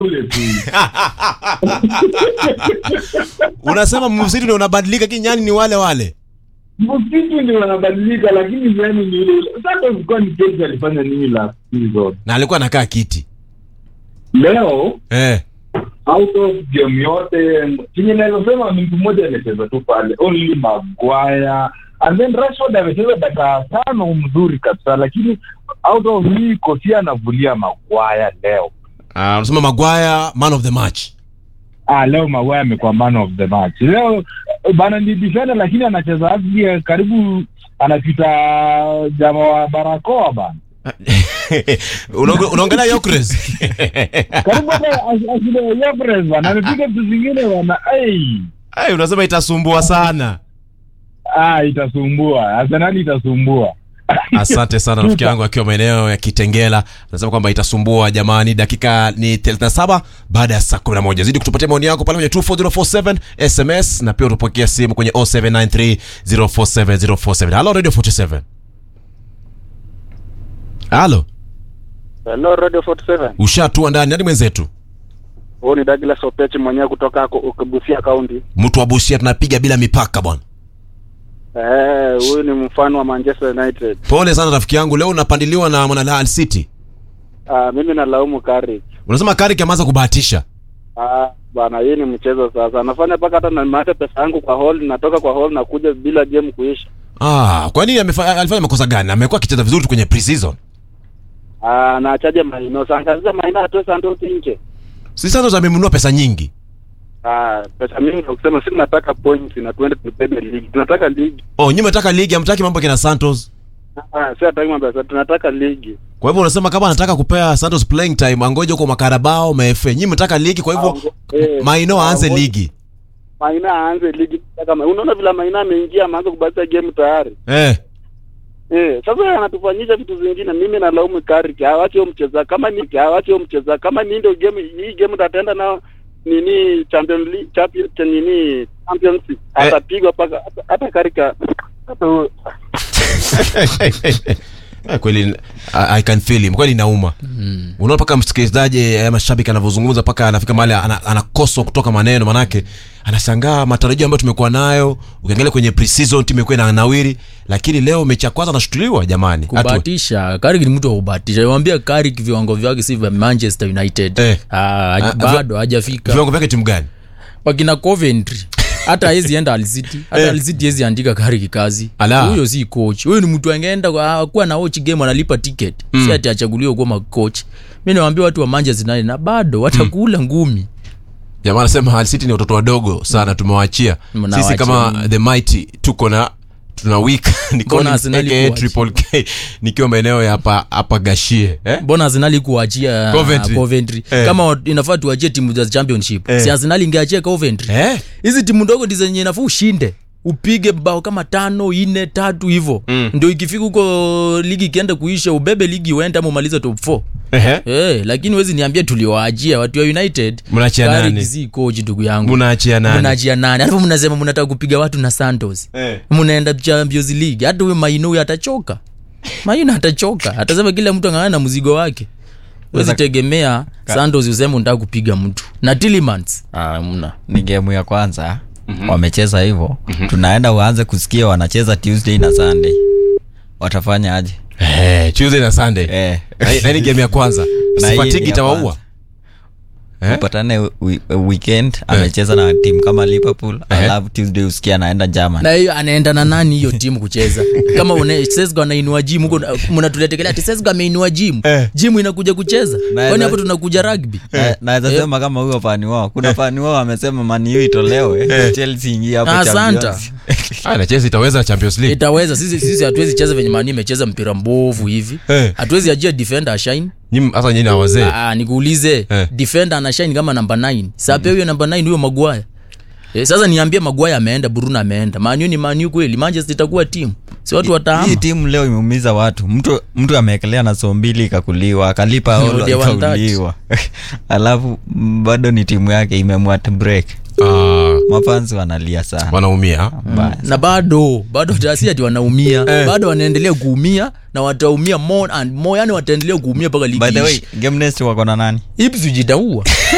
ule tu unasema msitu ndio unabadilika kinyani ni wale wale msitu ndio wanabadilika lakini yani ni ule ule sasa ulikuwa ni Chelsea alifanya nini last season na alikuwa anakaa kiti leo eh. out of game yote chenye nawezasema ni mtu mmoja amecheza tu pale only Maguire and then Rashford amecheza dakika tano mzuri kabisa lakini out of hii kofia anavulia Maguire leo Ah, unasema Maguire man of the match ah leo Maguire amekuwa man of the match leo bana ni defender lakini anacheza asili karibu anapita jamaa wa barakoa bana Unaonge- unaongelea Yokres karibu hata asile Yepres bana amepiga vitu zingine bana ai Ai, unasema itasumbua sana ah itasumbua Arsenal itasumbua asante sana rafiki yangu akiwa maeneo ya kitengela anasema kwamba itasumbua jamani dakika ni 37 baada ya saa 11 zidi kutupatia maoni yako pale kwenye 24047 sms na pia utapokea simu kwenye 0793047047 halo radio 47 halo Hello Radio 47. ushatua ndani hadi mwenzetu Huyu ni Douglas Opechi mwenyewe kutoka ako- Busia County. mtu wa busia tunapiga bila mipaka bwana Eh, huyu ni mfano wa Manchester United. pole sana rafiki yangu leo unapandiliwa na mwana Al City Ah, mimi nalaumu Carrick. unasema Carrick ameanza kubahatisha Ah, bana hii ni mchezo sasa. Anafanya mpaka hata nimeacha pesa yangu kwa hall, natoka kwa hall na kuja bila game kuisha. ah kwa nini amefa- alifanya makosa gani amekuwa akicheza vizuri tu kwenye pre-season Ah, na achaje Maino. Sasa Maino atoe Santos nje. si Santos amemnunua pesa nyingi Ah, pesa mingi kwa kusema sisi tunataka points na tuende tubebe ligi. Tunataka ligi. oh nyinyi mnataka ligi hamtaki mambo kina Santos Ah, si hataki mambo ya sasa, tunataka ligi. kwa hivyo unasema kama anataka kupea Santos playing time angoje huko makarabao mafa nyinyi mnataka ligi kwa hivyo Ango- eh, Maino aanze ango- ligi Maina aanze ligi kama unaona vile Maina ameingia ameanza kubadilisha game tayari. eh Eh, sasa yeye anatufanyisha vitu zingine. Mimi nalaumu Carrick, hawache huyo mcheza kama ni hawache huyo mcheza kama ni ndio game hii game tataenda nao nini Champions League champion cha nini Champions League atapigwa paka hata- hata Carrick hata huyo- Eh, kweli I, I can feel him kweli inauma mm. unaona paka msikilizaji eh, mashabiki anavyozungumza paka anafika mahali ana- anakoswa kutoka maneno manake anashangaa matarajio ambayo tumekuwa nayo ukiangalia kwenye pre-season timu imekuwa na nawiri lakini leo mechi ya kwanza anashutuliwa jamani Atu- kubahatisha Carrick ni mtu wa kubahatisha wambia Carrick viwango vyake si vya manchester united Eh. ah, Ah, bado hajafika viwango vyake timu gani wakina coventry hata hawezi enda alcity hata alcity hawezi andika Carrick kazi Ala. huyo si coach huyo ni mtu angeenda kwa- kuwa na watch game analipa ticket si ati achaguliwe kuwa coach mi nawambia watu wa manchester united na bado watakula ngumi jamaa anasema Hull City ni watoto wadogo sana tumewachia Mnawaachia sisi kama nini? the mighty tuko na tuna week ni Collins Arsenal aka kuachia? triple K nikiwa maeneo ya hapa hapa Gashie eh mbona arsenali kuachia Coventry. coventry Eh. kama wa- inafaa tuachie timu za championship Eh. si arsenali ingeachia coventry eh hizi timu ndogo ndi zenye nafuu ushinde upige bao kama tano ine tatu hivo Mm. ndio ikifika huko ligi ikienda kuisha ubebe ligi uende ama umalize top 4 ehe hey, lakini wezi niambia tuliwaachia watu wa united Mnaachia Carrick nani? si coach ndugu yangu mnaachia nani mnaachia nani alafu mnasema mnataka kupiga watu na santos eh mnaenda champions league hata huyo maino huyo atachoka maino atachoka atasema kila mtu ang'ang'ana na mzigo wake wezi tegemea santos useme unataka kupiga mtu na tilimans ah, mna ni gemu ya kwanza mm-hmm. wamecheza hivyo mm-hmm. tunaenda uanze kusikia wanacheza tuesday na sunday watafanya aje Eh, Tuesday na Sunday. eh. Na- na ni game ya kwanza. Na hii Sifatiki ni ya itawaua. kwanza. Eh? upatane wi- weekend amecheza na timu kama liverpool alafu tuesday usikia anaenda german na hiyo anaenda na nani hiyo timu kucheza kama une- sesgo anainua jimu huko mnatuletekelea ati sesgo ameinua jimu Eh. jimu inakuja kucheza Na- kwani na- hapo tunakuja rugby Na- naweza sema kama huyo fani wao kuna fani wao amesema maniu itolewe chelsea ingie hapo Ah, Champions. Santa. Ah, na Chelsea itaweza Champions League. itaweza sisi sisi hatuwezi cheza venye mani imecheza mpira mbovu hivi Eh. hatuwezi ajia defender ashine Nyinyi hasa nyinyi na wazee. Ah, nikuulize Eh. defender anashine kama namba 9 sape huyo namba 9 huyo magwaya Eh, sasa niambie magwaya ameenda bruno ameenda maniu ni maniu kweli manchester itakuwa timu si watu hii wataama timu leo imeumiza watu mtu mtu ameekelea na soo mbili ikakuliwa akalipa olo Ndio, one thirty. ikauliwa alafu mm, bado ni timu yake imemwat break Ah, mafanzi wanalia sana wanaumia. Mbaya. na bado bado tasi ati wanaumia Eh. bado wanaendelea kuumia na wataumia more and more yani wataendelea kuumia mpaka ligi by the way iishe. game next wako na nani Ipswich itaua